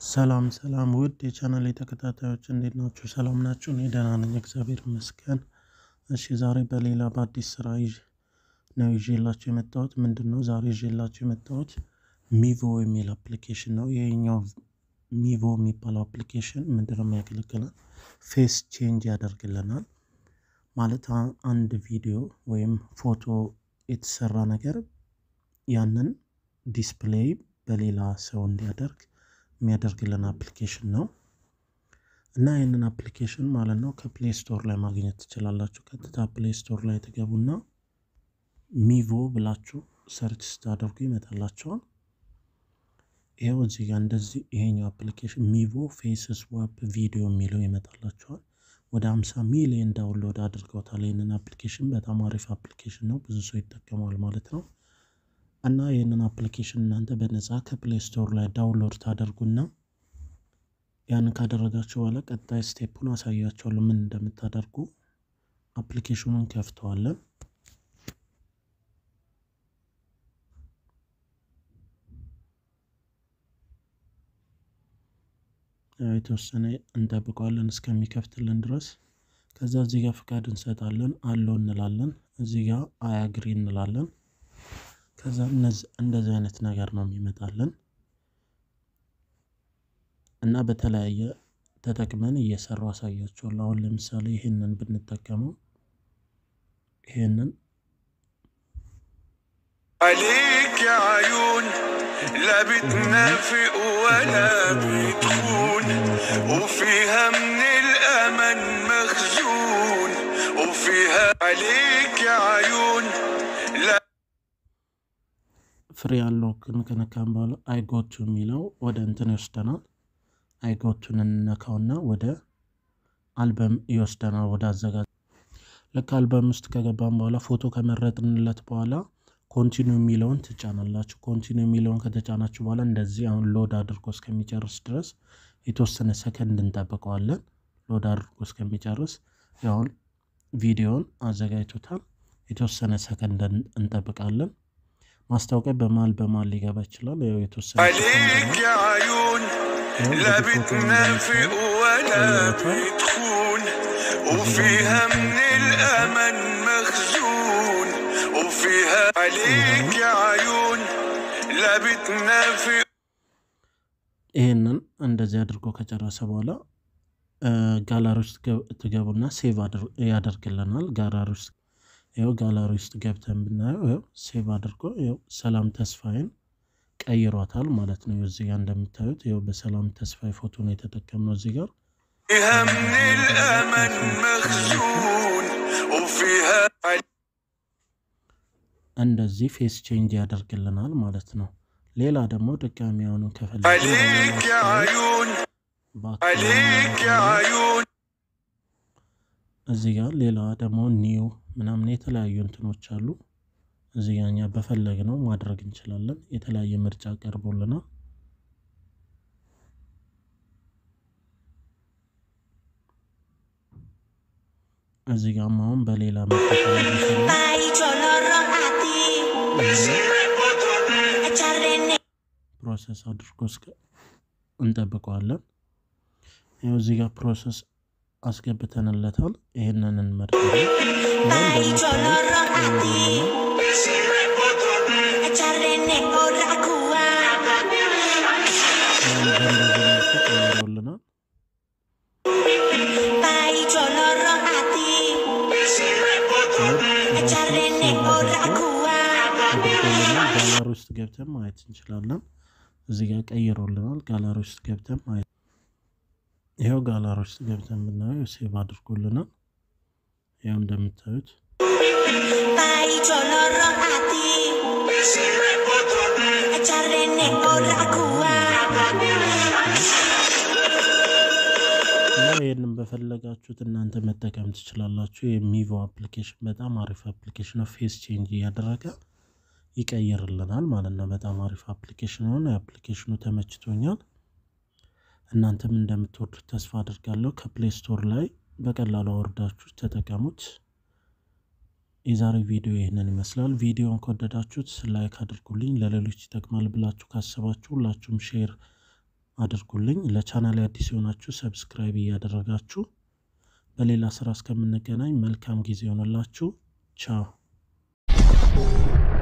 ሰላም ሰላም ውድ የቻናሌ ተከታታዮች እንዴት ናችሁ? ሰላም ናችሁ? እኔ ደህና ነኝ፣ እግዚአብሔር ይመስገን። እሺ ዛሬ በሌላ በአዲስ ስራ ይዤ ነው ይዤላችሁ የመጣሁት። ምንድን ነው ዛሬ ይዤላችሁ የመጣሁት ሚቮ የሚል አፕሊኬሽን ነው። ይሄኛው ሚቮ የሚባለው አፕሊኬሽን ምንድን ነው የሚያገለግለን? ፌስ ቼንጅ ያደርግልናል። ማለት አንድ ቪዲዮ ወይም ፎቶ የተሰራ ነገር ያንን ዲስፕሌይ በሌላ ሰው እንዲያደርግ የሚያደርግልን አፕሊኬሽን ነው እና ይህንን አፕሊኬሽን ማለት ነው ከፕሌይ ስቶር ላይ ማግኘት ትችላላችሁ። ቀጥታ ፕሌይ ስቶር ላይ ትገቡና ሚቮ ብላችሁ ሰርች ስታደርጉ ይመጣላችኋል። ይኸው እዚህ ጋር እንደዚህ ይሄኛው አፕሊኬሽን ሚቮ ፌስ ስዋፕ ቪዲዮ የሚለው ይመጣላችኋል። ወደ 50 ሚሊዮን ዳውንሎድ አድርገውታል። ይህንን አፕሊኬሽን በጣም አሪፍ አፕሊኬሽን ነው፣ ብዙ ሰው ይጠቀመዋል ማለት ነው። እና ይህንን አፕሊኬሽን እናንተ በነፃ ከፕሌይ ስቶር ላይ ዳውንሎድ ታደርጉና ያንን ካደረጋችሁ በኋላ ቀጣይ ስቴፑን አሳያችኋለሁ ምን እንደምታደርጉ። አፕሊኬሽኑን ከፍተዋለን። የተወሰነ እንጠብቀዋለን እስከሚከፍትልን ድረስ። ከዛ እዚህ ጋር ፍቃድ እንሰጣለን፣ አለው እንላለን። እዚህ ጋር አያግሪ እንላለን። ከዛ እንደዚህ አይነት ነገር ነው የሚመጣልን እና በተለያየ ተጠቅመን እየሰራው አሳያችኋለሁ። አሁን ለምሳሌ ይህንን ብንጠቀመው ይህንን عليك يا عيون لا بتنافق ولا بتخون وفيها من الأمل مخزون وفيها عليك يا عيون لا ፍሬ ያለው ከነካም በኋላ አይጎቱ የሚለው ወደ እንትን ይወስደናል። አይጎቱን እንነካውና ወደ አልበም ይወስደናል። ወደ አዘጋጅ ልክ አልበም ውስጥ ከገባን በኋላ ፎቶ ከመረጥንለት በኋላ ኮንቲኒው የሚለውን ትጫናላችሁ። ኮንቲኒው የሚለውን ከተጫናችሁ በኋላ እንደዚህ አሁን ሎድ አድርጎ እስከሚጨርስ ድረስ የተወሰነ ሰከንድ እንጠብቀዋለን። ሎድ አድርጎ እስከሚጨርስ ያሁን ቪዲዮን አዘጋጅቶታል። የተወሰነ ሰከንድ እንጠብቃለን። ማስታወቂያ በማል በማል ሊገባ ይችላል። ያው የተወሰነ عليك يا عيون لا بتنافق ولا بتخون وفيها من الأمل مخزون وفيها عليك يا عيون لا بتنافق ይህንን እንደዚህ አድርጎ ከጨረሰ በኋላ ጋላሪ ውስጥ ትገቡና ሴቭ ያደርግልናል። ጋላሪ ውስጥ ይኸው ጋላሪ ውስጥ ገብተን ብናየው ይኸው ሴቭ አድርጎ ይኸው ሰላም ተስፋዬን ቀይሯታል ማለት ነው። እዚህ ጋር እንደምታዩት ይኸው በሰላም ተስፋዬ ፎቶ ነው የተጠቀምነው እዚህ ጋር فيها من الأمل مخزون وفيها እንደዚህ ፌስ ቼንጅ ያደርግልናል ማለት ነው። ሌላ ደግሞ ድጋሚ አሁኑ ከፈለግን عليك يا عيون عليك يا عيون እዚህ ጋር ሌላ ደግሞ ኒው ምናምን የተለያዩ እንትኖች አሉ። እዚህ ጋር እኛ በፈለግነው ማድረግ እንችላለን። የተለያየ ምርጫ ቀርቦልናል። እዚህ ጋርም አሁን በሌላ ፕሮሰስ አድርጎ እስከ እንጠብቀዋለን። ይኸው እዚህ ጋር ፕሮሰስ አስገብተንለታል። ይህንን እንመርጣለን። ቀይሮልናል። ጋላሪ ውስጥ ገብተን ማየት እንችላለን። እዚህ ጋር ቀይሮልናል። ጋላሪ ውስጥ ገብተን ማየት ይኸው ጋላሪ ውስጥ ገብተን ብናየው ሴቭ አድርጎልናል። ይኸው እንደምታዩት እና ይህንን በፈለጋችሁት እናንተ መጠቀም ትችላላችሁ። የሚቮ አፕሊኬሽን በጣም አሪፍ አፕሊኬሽን ነው። ፌስ ቼንጅ እያደረገ ይቀይርልናል ማለት ነው። በጣም አሪፍ አፕሊኬሽን ሆነ። የአፕሊኬሽኑ ተመችቶኛል። እናንተም እንደምትወዱት ተስፋ አድርጋለሁ። ከፕሌይ ስቶር ላይ በቀላሉ አወርዳችሁ ተጠቀሙት። የዛሬ ቪዲዮ ይህንን ይመስላል። ቪዲዮን ከወደዳችሁት ላይክ አድርጉልኝ። ለሌሎች ይጠቅማል ብላችሁ ካሰባችሁ ሁላችሁም ሼር አድርጉልኝ። ለቻናል አዲስ የሆናችሁ ሰብስክራይብ እያደረጋችሁ በሌላ ስራ እስከምንገናኝ መልካም ጊዜ ይሆንላችሁ። ቻው